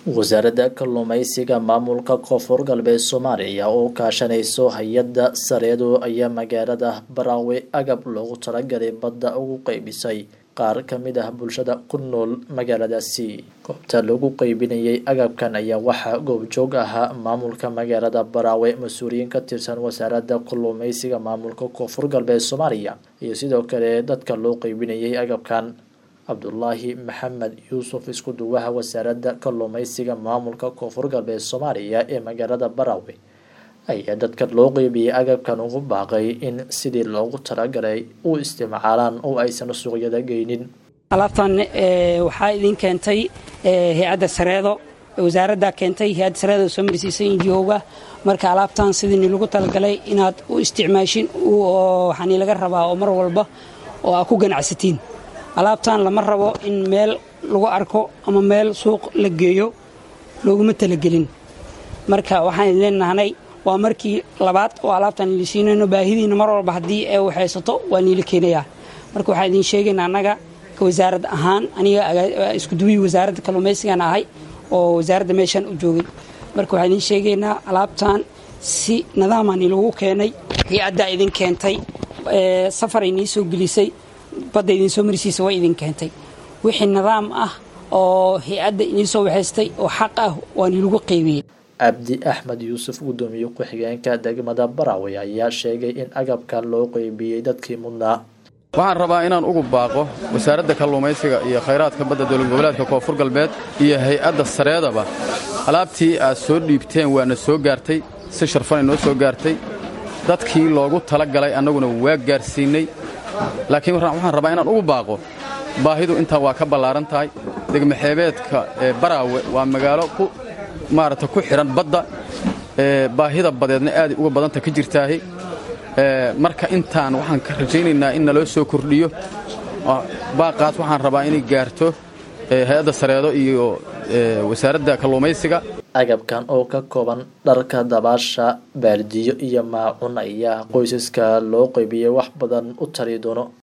wasaaradda kalluumeysiga maamulka koonfur galbeed soomaaliya oo kaashanayso hay-adda sareedo ayaa magaalada baraawe agab loogu talagalay badda ugu qeybisay qaar ka mid ah bulshada ku nool magaaladaasi goobta lagu qeybinayay agabkan ayaa waxaa goobjoog ahaa maamulka magaalada baraawe mas-uuliyiin ka tirsan wasaaradda kalluumeysiga maamulka koonfur galbeed soomaaliya iyo sidoo kale dadka loo qeybinayay agabkan cabdulaahi maxamed yuusuf isku duwaha wasaaradda kalluumeysiga maamulka koonfur galbeed soomaaliya ee magaalada baraawe ayaa dadka loo qeybiyey agabkan ugu baaqay in sidii loogu talagalay u isticmaalaan oo aysan suuqyada geynin alaabtan waxaa idin keentay hay-adda sareedo wasaaradda keentay hay-adda sareedo soo marsiisay injihowga marka alaabtan sidii lagu talagalay inaad u isticmaashin waxaani laga rabaa oo mar walba oo aad ku ganacsatiin alaabtan lama rabo in meel lagu arko ama meel suuq la geeyo looguma talagelin marka waxaan idin leenahnay waa markii labaad oo alaabtaan ili siinayno baahidiina mar walba haddii ay waxaysato waa niila keenayaa marka waxaan idin sheegaynaa annaga ka wasaarad ahaan aniga iskuduwihii wasaaradda kalluumaysigan ahay oo wasaaradda meeshaan u joogay marka waxaan idin sheegaynaa alaabtan si nadaamaan ilagu keenay hay-addaa idin keentay safaray nii soo gelisay badda idin soo marsiisa way idin keentay wixii nidaam ah oo hay-adda idiin soo waxaystay oo xaq ah waa niilagu qeybiyey cabdi axmed yuusuf guddoomiye ku-xigeenka degmada baraawe ayaa sheegay in agabkan loo qeybiyey dadkii mudnaa waxaan rabaa inaan ugu baaqo wasaaradda kalluumaysiga iyo khayraadka badda dowlad goboleedka koonfur galbeed iyo hay-adda sareedaba alaabtii aad soo dhiibteen waana soo gaartay si sharfanay noo soo gaartay dadkii loogu tala galay annaguna waa gaarsiinnay laakiin waxaan rabaa inaan ugu baaqo baahidu intaa waa ka ballaaran tahay degmaxeebeedka ee baraawe waa magaalo ku maaragta ku xidhan badda baahida badeedna aaday uga badanta ka jirtaahi marka intaan waxaan ka rajaynaynaa in naloo soo kordhiyo baaqaas waxaan rabaa inay gaarto hay-adda sareedo iyo wasaaradda kalluumaysiga agabkan oo ka kooban dharka dabaasha baardiyo iyo maacun ayaa qoysaska loo qeybiyey wax badan u tari doono